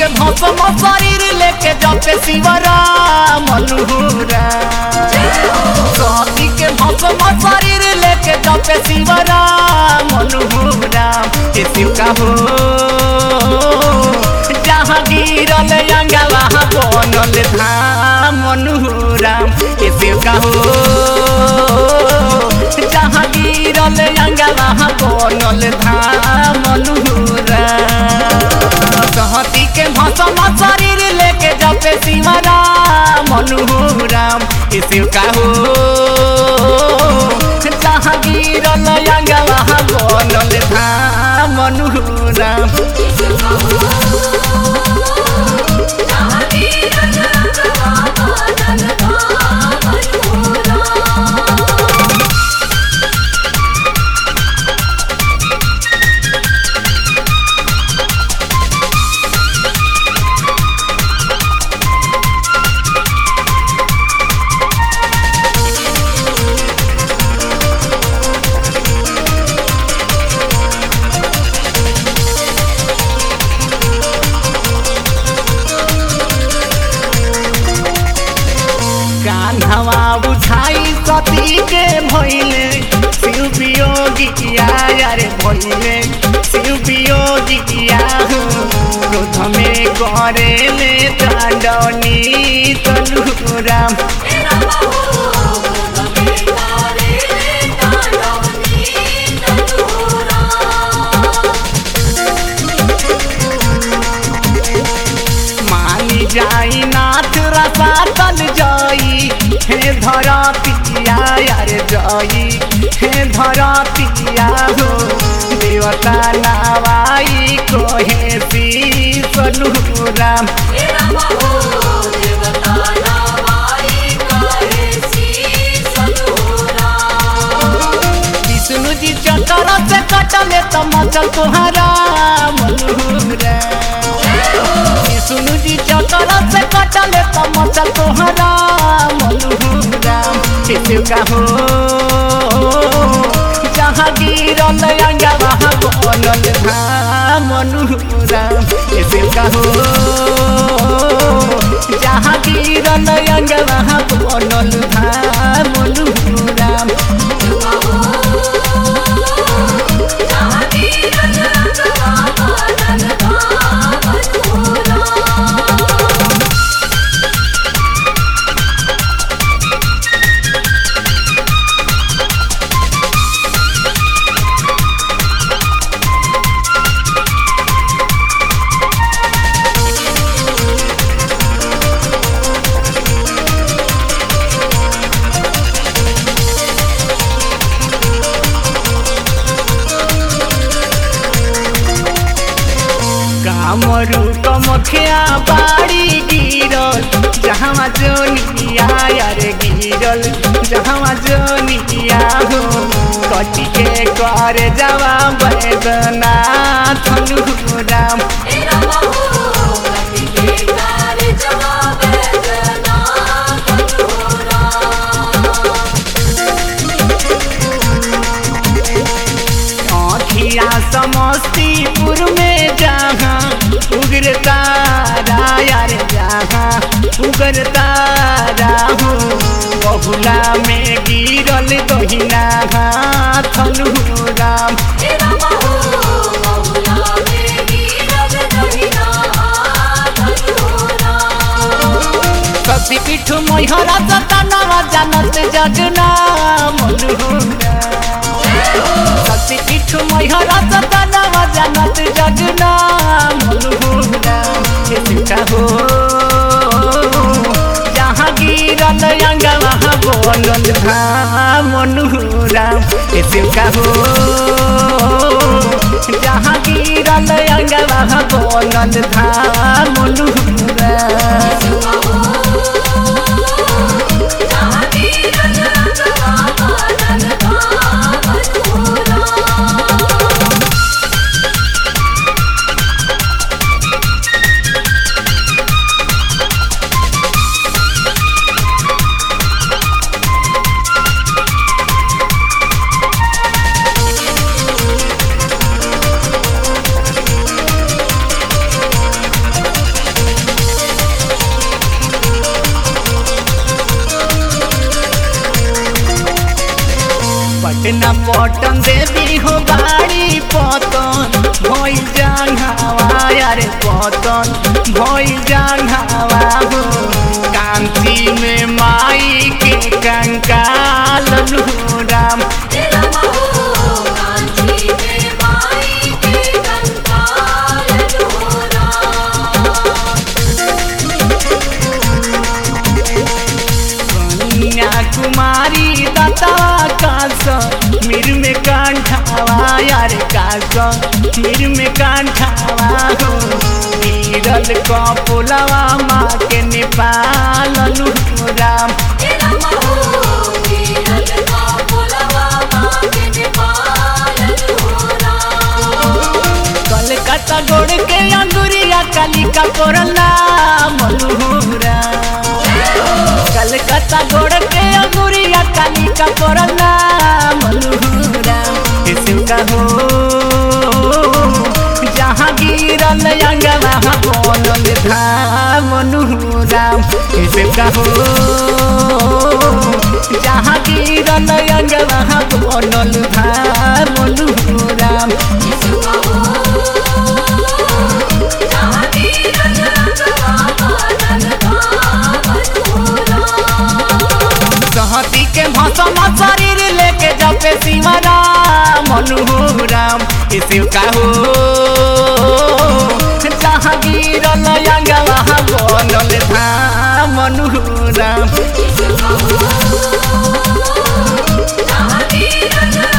के भसम शरीर लेके जपे शिवरा मनुरा सती के भसम शरीर लेके जपे शिवरा मनुरा के शिव का हो जहाँ गिरल अंगवा बनल धाम मनुराम के शिव का हो जहाँ गिरल अंगवा बनल धाम मनुराम सहती के भसम शरीर लेके जपे शिवरा मनुराम के शिव का हो जहाँ गिरल अंगवा बनल धाम मनुराम कान्हवा बुझाई सती के भइले शिव वियोगिया रे भइले शिव वियोगिया हो क्रोध में करे ले दंडनी तनुराम मानी जाई नाथ रसा तल जाई हे धरा पिया यार जाई हे धरा पिया हो देवता नावाई कोहे सी सनुराम विष्णु जी चक्कर से कटले तो मचल तुहरा मनुरा विष्णु जी चक्कर से कटले तो मचल तुहरा मनुरा शिव का हो जहाँ गिरल अंगवा बनल धाम मनुरा शिव का हो जहाँ गिरल अंगवा बनल धाम मनुरा कामरू कमखिया बाड़ी गिरल जहाँ जोनिया यार गिरल जहाँ जोनिया हो कटी के कर जवा बैदना थनु राम आँखिया समस्तीपुर में जहाँ उग्र तारा यार जहाँ उग्र तारा हो बहुला में गिरल दहिना हाथ राम सती पीठ मैहरा सतनवा जानत जगना मनुरा सती पीठ मैहरा सतनवा जानत जगना मनुरा का हो जहाँ गिरल अंगवा बनल धाम मनुरा का हो जहाँ गिरल अंगवा बनल धाम मनुरा पटन देवी हो बाड़ी पतन भइल जांघावा यारे पतन भइल जांघावा हो कांति में माई के कंकाल नु राम तेरा महो कांची में माई के कंकाल ढोरा कन्या कुमारी दत्ता कास मिर में कांठावा यार कास मिर में कांठावा हो गिरल कपुलवा माँ के नेपाल नु राम तेरा महो गिरल का पुलवा माँ के नेपाल ढोरा कलकत्ता गोड़ के अंगुरिया कालिका कोरला मलुहरा कलकत्ता गोड़ के अंगुरिया कालिका कोरला मलुहरा शिव का हो जहाँ गिरल अंगवा बोलल धाम मनुराम शिव का हो जहाँ गिरल अंगवा बोलल धाम मनुराम यीशु महो जहाँ गिरल रंगवा मानल धाम ढोरा सहती के भसम शरीर लेके जपे शिवरा मनुराम शिव का हो जहाँ गिरल अंगवा बनल धाम मनुराम यीशु महो जहाँ गिरल